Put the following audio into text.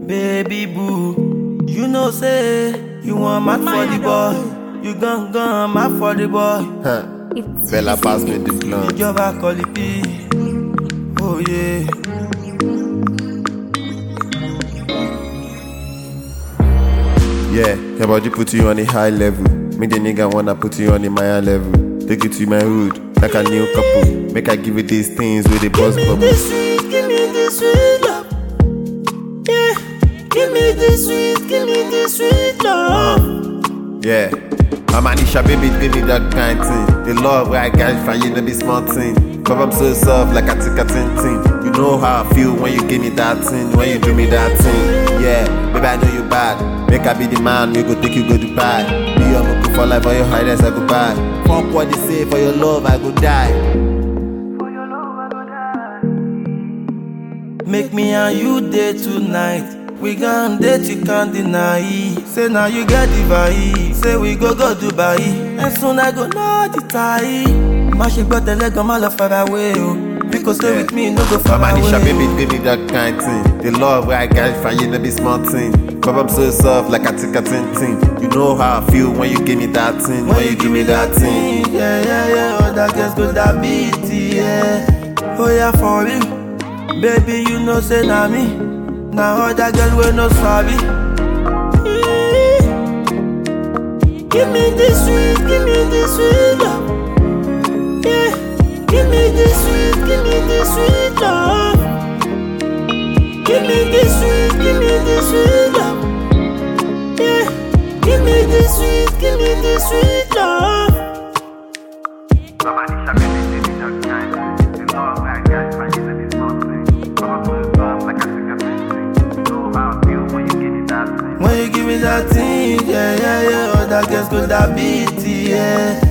Baby boo, you know say you want mad for the boy. You gon' gon' mad for the boy. Huh. It's Bella pass me the blunt. Ìjọba kọ́lí bí. Oh yeah. Yeah, your body put you on a high level. Make the nigga wanna put you on a Maya level. Take you to my hood, like a new couple. Make I give you these things with the buzz Give me bubble. the sweet, give me the sweet love. Yeah, give me the sweet, give me the sweet love. Yeah. I'm Anisha, baby, give me that kind thing. The love where I got from you, no be small thing. Cause I'm so soft, like I take a tin tin. You know how I feel when you give me that thing, when you do me that thing. Yeah, baby, I know you bad. Make I be the man, we go take you go Dubai. Be your muku for life, for your highness, I go buy. Fuck what they say, for your love, I go die. Make me and you day tonight. We gon' date, you can't deny. Say now you get the vibe. Say we go go Dubai. And soon I go know the tie. Má ṣe gbọ́ tẹ́lẹ̀ gan má lọ far away o. Because stay with me, no go far I'm away. Anisha, baby, give me that kind thing. The love where I got from you, no be small thing. Cause I'm so soft, like I take a tin tin. You know how I feel when you give me that thing, when you give me that thing. Yeah, yeah, yeah. Other girls go that beat, yeah. Oh yeah, for real. Baby, you know say na me. Now other girl we no sabi. Give me this sweet, give me this sweet love. Yeah, give me this sweet, give me this sweet love. Give me this sweet, give me this sweet love. Yeah, give me this sweet, give me this sweet love. When you give me that thing, yeah, yeah, yeah, other girls go that beat, yeah.